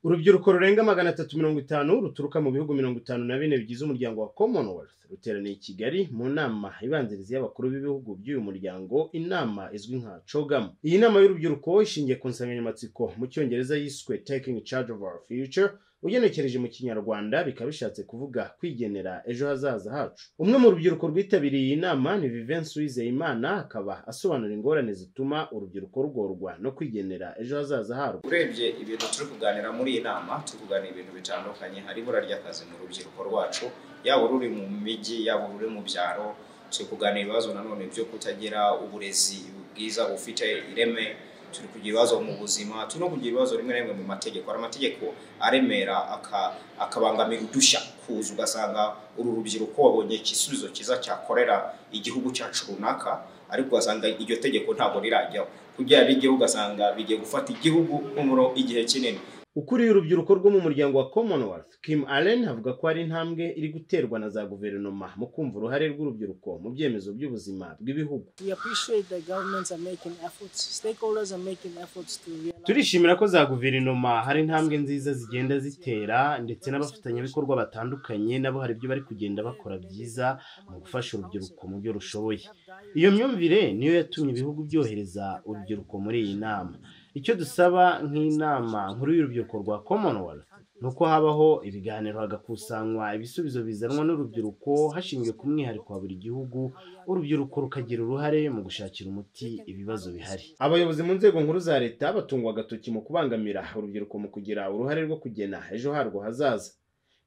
urubyiruko rurenga magana atatu mirongo itanu ruturuka mu bihugu mirongo itanu na bine bigize umuryango wa commonwealth ruteraniye i kigali mu nama ibanziriza y'abakuru b'ibihugu by'uyu muryango inama izwi nka cogam iyi nama y'urubyiruko ishingiye ku nsanganyamatsiko mu cyongereza yiswe taking charge of our future ugenekereje mu kinyarwanda bikaba bishatse kuvuga kwigenera ejo hazaza hacu umwe mu rubyiruko rwitabiriye iyi nama ni vivensi wizeyimana akaba asobanura ingorane zituma urubyiruko rugorwa no kwigenera ejo hazaza harwo urebye ibintu turi kuganira muri iyi nama turi kuganira ibintu bitandukanye hari ibura ry'akazi mu rubyiruko rwacu yaba ruri mu mijyi yaba ruri mu byaro turi kuganira ibibazo nanone byo kutagira uburezi bwiza bufite ireme turi kugira ibibazo mu buzima turi no kugira ibibazo rimwe na rimwe mu mategeko hari amategeko aremera aka- akabangamira udushya kuza ugasanga uru rubyiruko wabonye igisubizo cyiza cyakorera igihugu cyacu runaka ariko ugasanga iryo tegeko ntabwo rirajyaho kugira rijyeho ugasanga bigiye gufata igihugu nk'umuro igihe kinini ukuriye urubyiruko rwo mu muryango wa commonwealth kim allen avuga ko ari intambwe iri guterwa na za guverinoma mu kumva uruhare rw'urubyiruko mu byemezo by'ubuzima bw'ibihugu We appreciate that governments are making efforts, stakeholders are making efforts to realize. turishimira ko za guverinoma hari intambwe nziza zigenda zitera ndetse n'abafatanyabikorwa batandukanye nabo hari ibyo bari kugenda bakora byiza mu gufasha urubyiruko mu byo rushoboye iyo myumvire niyo yatumye ibihugu byohereza urubyiruko muri iyi nama icyo dusaba nk'inama nkuru y'urubyiruko rwa commonwealth ni uko habaho ibiganiro hagakusanywa ibisubizo bizanwa n'urubyiruko hashingiwe ku mwihariko wa buri gihugu urubyiruko rukagira uruhare mu gushakira umuti ibibazo bihari abayobozi mu nzego nkuru za leta batungwa agatoki mu kubangamira urubyiruko mu kugira uruhare rwo kugena ejo harwo hazaza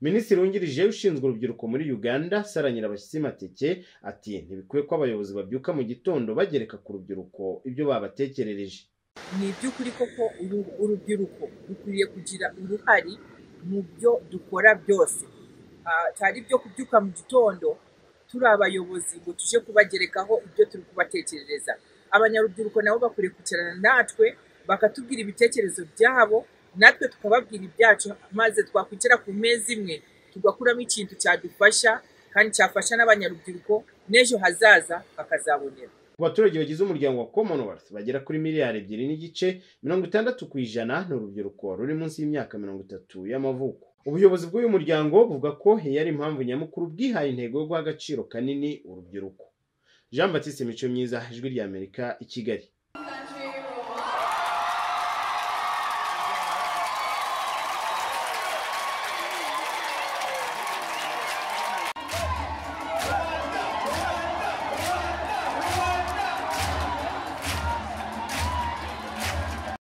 minisitiri wungirije ushinzwe urubyiruko muri uganda sara nyirabashyitsi mateke ati ntibikwiye ko abayobozi babyuka mu gitondo bagereka ku rubyiruko ibyo babatekerereje ni iby'ukuri koko uru- urubyiruko dukwiriye kugira uruhare mu byo dukora byose Ah, cyari ibyo kubyuka mu gitondo turi abayobozi ngo tuje kubagerekaho ibyo turi kubatekerereza abanyarubyiruko nabo bakwiriye kwicarana natwe bakatubwira ibitekerezo byabo natwe tukababwira ibyacu maze twakwicara ku meza imwe tugakuramo ikintu cyadufasha kandi cyafasha n'abanyarubyiruko n'ejo hazaza bakazabonera ku baturage bagize umuryango wa commonwealth bagera kuri miliyari ebyiri n'igice mirongo itandatu ku ijana ni urubyiruko ruri munsi y'imyaka mirongo itatu y'amavuko ubuyobozi bw'uyu muryango buvuga ko iyi ari impamvu nyamukuru bwihaye intego yo guha agaciro kanini urubyiruko jean batiste mico myiza ijwi ry'amerika i kigali